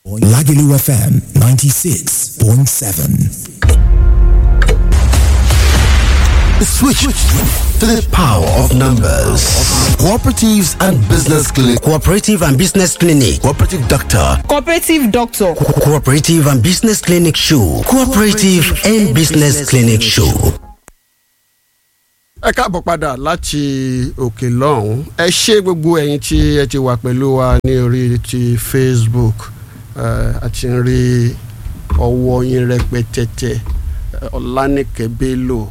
Lagelu FM 96.7. Switch to the power of numbers. Cooperatives and Business Clinic. Cooperative and Business Clinic. Cooperative Doctor. Cooperative Doctor. Co- Cooperative and Business Clinic Show. Cooperative and Business Clinic Show. ẹ káàbọ̀ padà láti òkè lọ́hùn ẹ ṣé gbogbo ẹ̀yin tí ẹ ti wà pẹ̀lú wa ní orí ti Facebook a ti ń rí ọwọ́ yín rẹpẹtẹtẹ Ọlánìkẹ́ Bello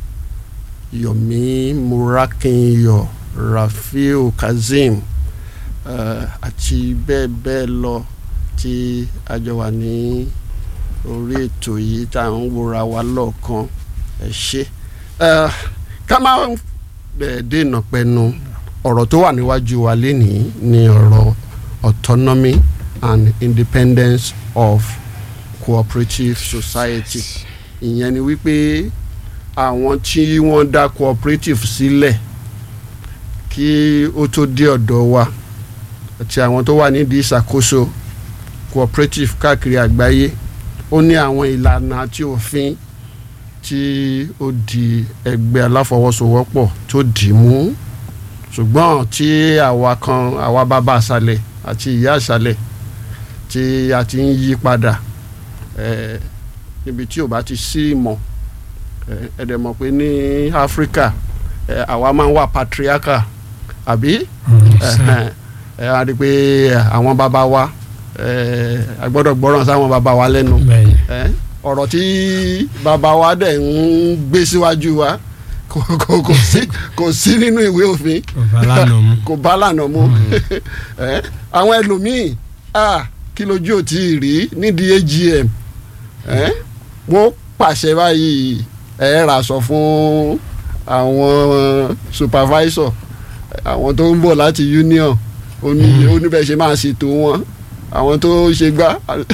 Yomi Murakinyọ Rafiu Kazeem àti bẹ́ẹ̀ bẹ́ẹ̀ lọ tí a jọ wà ní orí ètò yìí tá à ń wòra wa lọ́ọ̀kan ẹ ṣé ká má dènà pẹnu ọ̀rọ̀ tó wà níwájú wa lénìí ni ọ̀rọ̀ autonomy and independence of cooperative society ìyẹn ni wípé àwọn tí wọ́n dá cooperative sílẹ̀ kí ó tó dé ọ̀dọ̀ wa àti àwọn tó wà nídìí ìṣàkóso cooperative káàkiri àgbáyé ó ní àwọn ìlànà àti òfin tí ó di ẹgbẹ́ aláfọwọ́sowọ́pọ̀ tó dì í mú ṣùgbọ́n tí àwa kan àwa bàbá àṣàlẹ̀ àti ìyá àṣàlẹ̀ tí a ti ń yí padà níbi tí ò bá ti sí ìmọ̀ ẹ̀ẹ́dẹ̀ mọ̀ pé ní Áfíríkà àwa máa ń wà patriarchal àbí ẹ̀ á rí i pé àwọn bàbá wa a gbọ́dọ̀ gbọ́ràn sáwọn bàbá wa lẹ́nu ọ̀rọ̀ tí bàbá wa dẹ̀ ń gbé síwájú wa kò kò kò sí kò sí nínú ìwé òfin kò bá lànà mu àwọn ẹlòmíì kí lójú ò tí ì rí nídìí AGM wọ́n pàṣẹ báyìí ẹ rà sọ fún àwọn supervisor àwọn tó ń bọ̀ láti union oníbẹ̀ ṣe máa ṣètò wọn àwọn tó ṣe gbá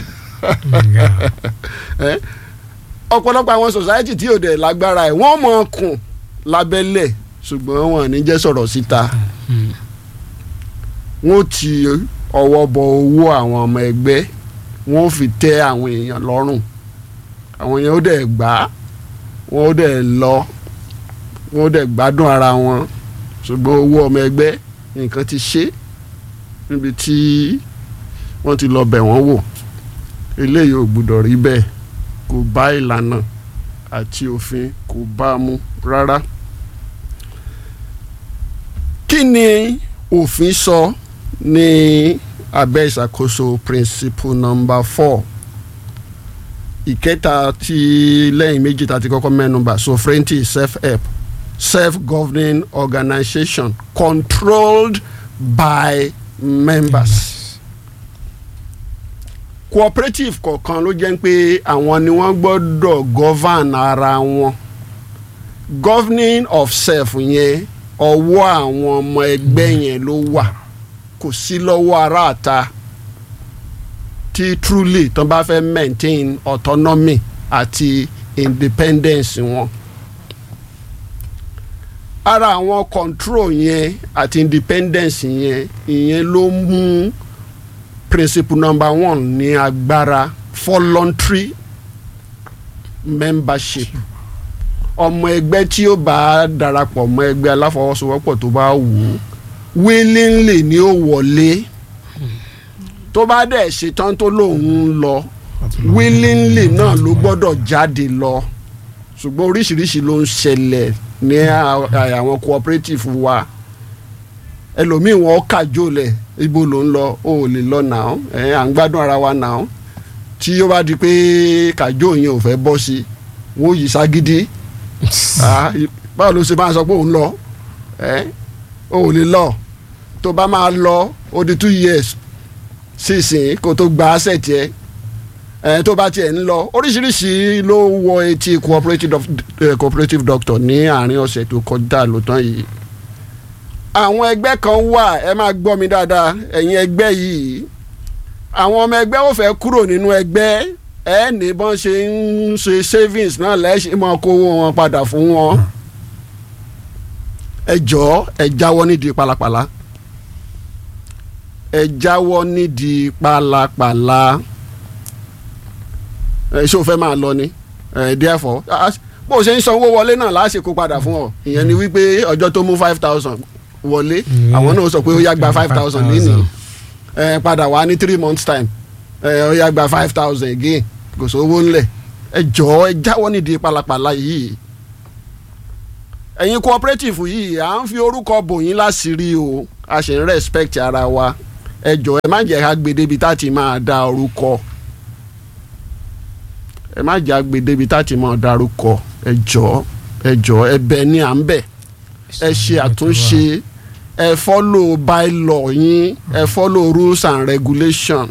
ọ̀pọ̀lọpọ̀ àwọn society tí ò dẹ̀ lágbára ẹ̀ wọ́n mọ̀ kùn lábẹ́lẹ̀ ṣùgbọ́n wọn ní jẹ́ sọ̀rọ̀ síta wọ́n ti ọwọ́ bọ owó àwọn ọmọ ẹgbẹ́ wọ́n fi tẹ́ àwọn èèyàn lọ́rùn àwọn èèyàn ó dẹ̀ gbà á wọ́n ó dẹ̀ lọ wọ́n ó dẹ̀ gbádùn ara wọn ṣùgbọ́n owó ọmọ ẹgbẹ́ nǹkan ti ṣe níbi tí wọ́n ti lọ bẹ̀ wọ́n wò eléyìí ò gbúdọ̀ rí bẹ́ẹ̀ kò bá ìlànà àti òfin kò bá a mu rárá. kí ni òfin sọ ní abẹ́ ìṣàkóso principle number four ìkẹta tí lẹ́yìn méjì tá a ti kọ́kọ́ mẹ́nubà sovereignty self-help self-governing organization controlled by members cooperative kọ̀ọ̀kan ló jẹ́ pé àwọn ni wọ́n gbọ́dọ̀ govern ara wọn governing of self yẹn ọwọ́ àwọn ọmọ ẹgbẹ́ yẹn ló wà kò sí lọ́wọ́ aráàta tí truly tán bá fẹ́ maintain autonomy àti independence wọn ara àwọn control yẹn àti independence yẹn ìyẹn ló mú principle number one ní agbára voluntary membership ọmọ ẹgbẹ́ tí ó bá darapọ̀ mọ́ ẹgbẹ́ aláfọwọ́sowọ́pọ̀ tó bá wù ú willingly ni ó wọlé tó bá dẹ̀ ṣetán tó lòun ń lọ willingly náà ló gbọ́dọ̀ jáde lọ ṣùgbọ́n oríṣiríṣi ló ń ṣẹlẹ̀ ní àwọn cooperative wa ẹlòmíì wọn kàjó lẹ̀ ibo ló ń lọ o ò lè lọ nàá ẹ à ń gbádùn ara wa nàá tí ó bá di pé kàjó yẹn ò fẹ́ bọ́ sí wọn ò yí ságídí báwo ló ṣe máa sọ pé òun lọ ẹ o ò lè lọ tó bá máa lọ ó di two years sísìn kó tó gba asset yẹ ẹ tó bá tiẹ̀ ń lọ oríṣiríṣi ló wọ etí cooperative, uh, cooperative doctor ní àárín ọ̀sẹ̀ tó kọjá lótán yìí àwọn ẹgbẹ́ kan wà ẹ máa gbọ́ mi dáadáa ẹ̀yin ẹgbẹ́ yìí àwọn ọmọ ẹgbẹ́ ò fẹ́ kúrò nínú ẹgbẹ́ ẹ ní bọ́n ṣe ń ṣe savings náà lẹ́sìn máa kówó wọn padà fún wọn ẹ jọ̀ọ́ ẹ jáwọ́ nídìí pálapàla ẹ jáwọ́ nídìí pálapàla ẹ ṣé o fẹ́ máa lọ ni ẹ therefore ah, bó o ṣe ń sanwó wọlé náà láṣekó padà fún ọ ìyẹn ni wípé ọjọ́ tó mú five thousand wọlé Mm. àwọn náà sọ pé ó yá gba five thousand lẹ́nìí ẹ padà wá ní three months time ẹ ó yá gba five thousand again kò sówó ńlẹ̀ ẹ jọ̀ọ́ ẹ jáwọ́ nídìí pálapàla yìí ẹ̀yin cooperative yìí à ń fi orúkọ bò yín láṣìírí o a sì ń respect ara wa ẹ jọ̀ọ́ ẹ má jẹ́ ká gbé débi tá a ti máa da orúkọ ẹ má jẹ́ ká gbé débi tá a ti máa da orúkọ ẹ jọ̀ọ́ ẹ jọ̀ọ́ ẹ̀bẹ̀ ni à ń bẹ̀ ẹ ṣe àtúnṣe ẹ follow bylaw yín ẹ follow rules and regulation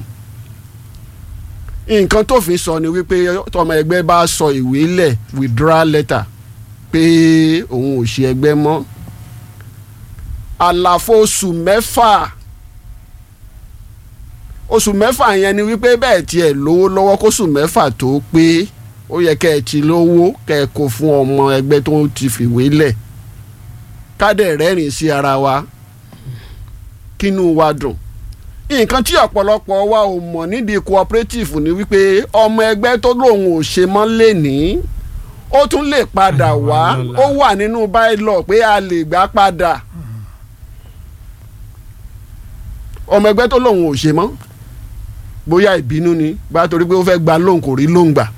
nǹkan tó fi sọ ni wípé tọmọ ẹgbẹ́ bá sọ ìwé lẹ̀ withdrawal letter pé òun ò ṣe ẹgbẹ́ mọ́ àlàfo oṣù mẹ́fà oṣù mẹ́fà yẹn ni wípé bẹ́ẹ̀ tiẹ̀ lówó lọ́wọ́ kóṣù mẹ́fà tó pé ó yẹ kẹ́ ẹ ti lówó kẹ́ ẹ kó fún ọmọ ẹgbẹ́ tó ti fìwé lẹ̀ kádẹ̀ rẹ́rìn sí ara wa kínú wa dùn nǹkan tí ọ̀pọ̀lọpọ̀ wa ò mọ̀ nídìí cooperative ni wípé ọmọ ẹgbẹ́ tó lóun ò ṣe mọ́ lẹ́nìí ó tún lè padà wá ó wà nínú bylaw pé a lè gbà padà ọmọ ẹgbẹ́ tó lóun ò ṣe mọ́ bóyá ìbínú ni bá torí pé ó fẹ́ gba lóun kò rí lóun gbà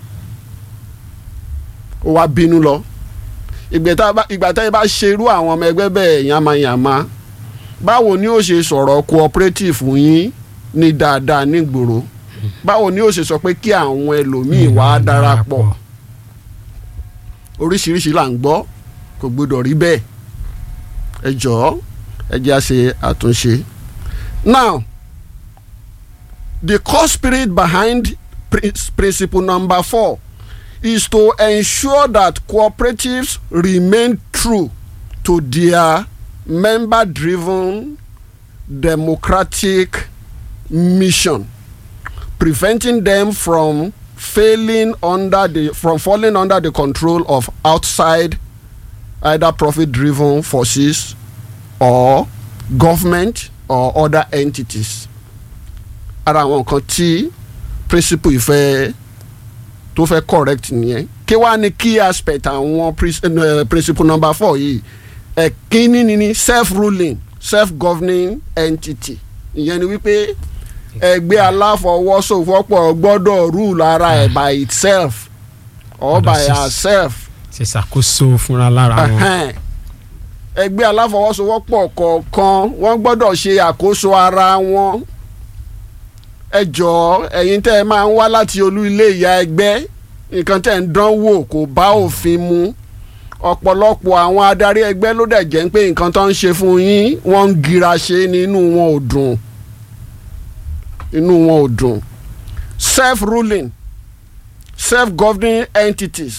ó wá bínú lọ ìgbà tá ẹ bá ṣerú àwọn ọmọ ẹgbẹ́ bẹ́ẹ̀ yàmáyàmá báwo ni ó ṣe sọ̀rọ̀ cooperative yín ní dáadáa nígboro báwo ni ó ṣe sọ pé kí àwọn ẹlòmíì wá darapọ̀ oríṣiríṣi là ń gbọ́ kò gbọdọ̀ rí bẹ́ẹ̀ ẹ jọ̀ọ́ ẹ jẹ́ à ṣe àtúnṣe. now the core spirit behind principle number four is to ensure that cooperatives remain true to their member-driven democratic mission, preventing them from failing under the from falling under the control of outside either profit-driven forces or government or other entities. ara àwọn nǹkan tí principle ìfẹ́ tó fẹ́ correct nìyẹn kí wàá ní key aspect àwọn principle number four yìí ẹ̀kínní ni ni self-ruling self-governing entity ìyẹn ni wípé ẹgbẹ́ aláfọwọ́sowọ́pọ̀ gbọ́dọ̀ rule ara ẹ̀ by itself or by herself. ṣe ṣàkóso fúnra lára wọn. ẹgbẹ́ aláfọwọ́sowọ́pọ̀ kọ̀ọ̀kan wọ́n gbọ́dọ̀ ṣe àkóso ara wọn. ẹ jọ̀ọ́ ẹ̀yin tẹ́ ẹ máa ń wá láti olú ilé ìyá ẹgbẹ́ nǹkan tẹ́ ń dán wò kò bá òfin mu ọ̀pọ̀lọpọ̀ àwọn adarí ẹgbẹ́ ló dẹ̀ jẹ́ pé nǹkan tó ń ṣe fún yín wọ́n ń gira ṣe nínú wọn ò dùn inú wọn ò dùn self-ruling self-governing entities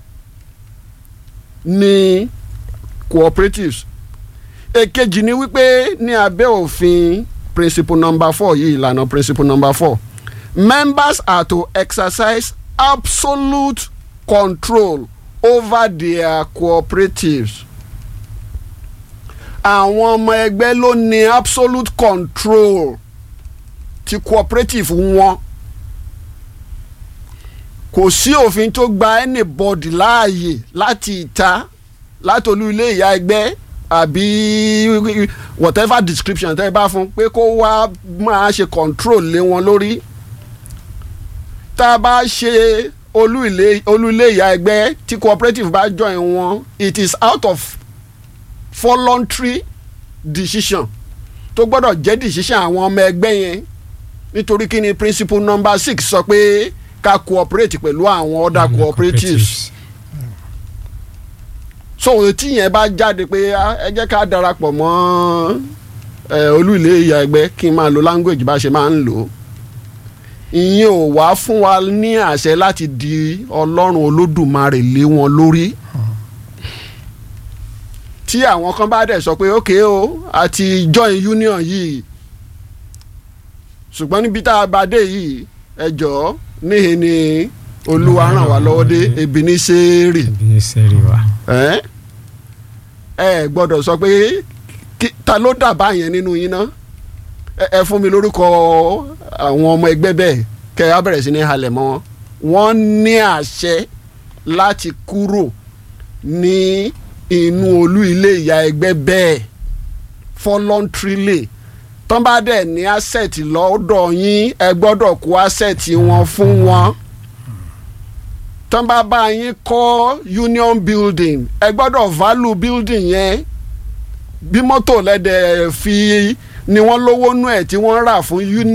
ní cooperatives èkejì ni wípé ní abẹ́ òfin principle number four yìí ìlànà principle number four members are to exercise absolute control over their cooperatives àwọn ọmọ ẹgbẹ́ ló ní absolute control ti cooperative wọn kò sí òfin tó gba anybody láàyè láti ìta láti olú ilé ìyá ẹgbẹ́ àbí whatever description tẹ́ ẹ bá fún pé kó wá máa ṣe control lé wọn lórí tá a bá ṣe olú ilé olú ilé ìyá ẹgbẹ́ tí cooperative bá join wọn it is out of voluntary decision tó gbọ́dọ̀ jẹ́ decision àwọn ọmọ ẹgbẹ́ yẹn nítorí kí ni principle number six sọ pé ká cooperate pẹ̀lú àwọn other cooperatives so tí yẹn bá jáde pé ẹ jẹ́ ká darapọ̀ mọ́ olú ilé ìyá ẹgbẹ́ kí n máa lo language bá ṣe máa ń lò ó ìyẹn ò wá fún wa ní àṣẹ láti di ọlọ́run olódùmarè lé wọn lórí tí àwọn kan bá dẹ̀ sọ pé ok o àti join union yìí ṣùgbọ́n níbi tá a bá dé yìí ẹ jọ̀ọ́ níhe ni olúwa ràn wá lọ́wọ́ dé ebi ní sẹ́ẹ̀rì ẹbí ní sẹ́ẹ̀rì wa. ẹ ẹ gbọ́dọ̀ sọ pé ta ló dàbá yẹn nínú yín náà ẹ fún mi lórúkọ àwọn ọmọ ẹgbẹ́ bẹ́ẹ̀ kẹ́ ẹ á bẹ̀rẹ̀ sí ní halẹ̀ mọ́ wọ́n ní àṣẹ láti kúrò ní inú olú ilé ìyá ẹgbẹ́ bẹ́ẹ̀ voluntarily tán bá dẹ̀ ní asset lọ́dọ̀ yín ẹ gbọ́dọ̀ kó asset wọn fún wọn tán bá bá yín kọ́ union building ẹ gbọ́dọ̀ value building yẹn bí mọ́tò lẹ́dẹ̀ fi ni wọ́n lówó nú ẹ̀ tí wọ́n rà fún union.